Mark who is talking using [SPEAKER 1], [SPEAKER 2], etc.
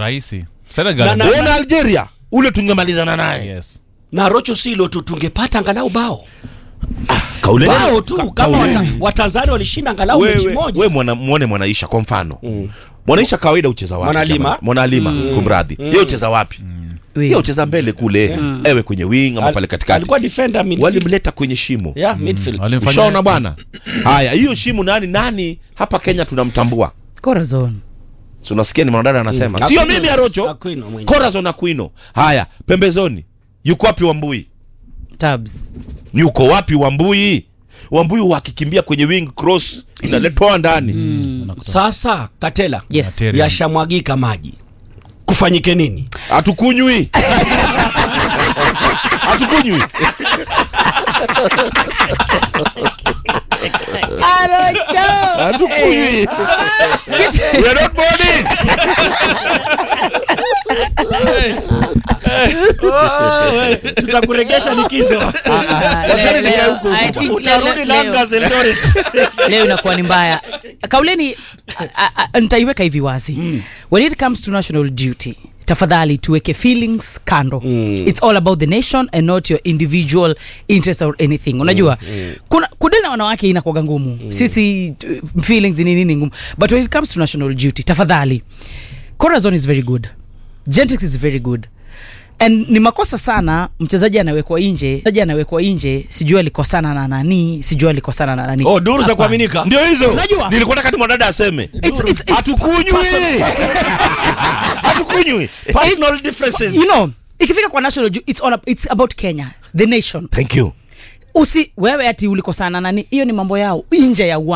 [SPEAKER 1] rahisi Senegal
[SPEAKER 2] Na- na-
[SPEAKER 3] Uona Algeria ule tungemalizana naye
[SPEAKER 1] yes
[SPEAKER 2] na rocho silo tu tungepata angalau bao
[SPEAKER 3] kaule
[SPEAKER 2] bao tu
[SPEAKER 3] Ka-
[SPEAKER 2] kama
[SPEAKER 3] kaule.
[SPEAKER 2] wata- watanzania walishinda angalau mechi
[SPEAKER 3] wewe
[SPEAKER 2] moja
[SPEAKER 3] we mwana, muone mwanaisha kwa mfano mwanaisha kawaida ucheza wapi
[SPEAKER 2] Mwanalima.
[SPEAKER 3] jamani? mwanalima kumradhi yeye ucheza wapi yeye ucheza mbele kule ewe kwenye wing ama
[SPEAKER 2] Al-
[SPEAKER 3] pale katikati
[SPEAKER 2] alikuwa defender midfield.
[SPEAKER 3] walimleta kwenye shimo
[SPEAKER 2] yeah midfield
[SPEAKER 1] Walimfanya-
[SPEAKER 3] ushaona bwana haya hiyo shimo nani nani hapa kenya tunamtambua
[SPEAKER 4] Corazon.
[SPEAKER 3] Si unasikia ni mwanadada anasema
[SPEAKER 2] Mm.
[SPEAKER 3] sio
[SPEAKER 2] Aquino.
[SPEAKER 3] mimi arocho
[SPEAKER 2] Aquino mwenyewe.
[SPEAKER 3] corazon aquino haya pembezoni yuko wapi wambui
[SPEAKER 4] Tabs.
[SPEAKER 3] yuko wapi wambui wambui wakikimbia kwenye wing cross inaletwa ndani
[SPEAKER 2] sasa katela
[SPEAKER 4] Yes.
[SPEAKER 1] Material.
[SPEAKER 2] yashamwagika maji kufanyike nini
[SPEAKER 3] hatukunywi hatukunywi hatukunywi we are not boarding
[SPEAKER 2] tutakuregesha likizo
[SPEAKER 4] Leo- leo- I think
[SPEAKER 2] utarudi
[SPEAKER 4] leo-
[SPEAKER 2] Langas Eldoret
[SPEAKER 4] leo inakuwa ni mbaya kauleni a- a- a- nitaiweka hivi wazi when it comes to national duty tafadhali tuweke feelings kando it's all about the nation and not your individual interest or anything unajua kuna kudili na wanawake inakwaga ngumu sisi uh, feelings ni nini ngumu but when it comes to national duty tafadhali corazon is very good gentrix is very good and ni makosa sana mchezaji anawekwa nje mchezaji anawekwa nje sijui alikosana na nani sijui alikosana na nani
[SPEAKER 2] oh duru za
[SPEAKER 4] Hapana.
[SPEAKER 2] kuaminika
[SPEAKER 3] ndio hizo
[SPEAKER 4] Unajua?
[SPEAKER 3] nilikuwa nataka ni mwanadada aseme
[SPEAKER 4] It's- it's- it's-
[SPEAKER 3] hatukunywi hatukunywi
[SPEAKER 2] personal
[SPEAKER 4] It's-
[SPEAKER 2] differences
[SPEAKER 4] you know ikifika kwa national ju- it's, all, ab- it's about kenya the nation
[SPEAKER 3] thank you
[SPEAKER 4] usi wewe ati ulikosana nani hiyo ni mambo yao nje ya uwanja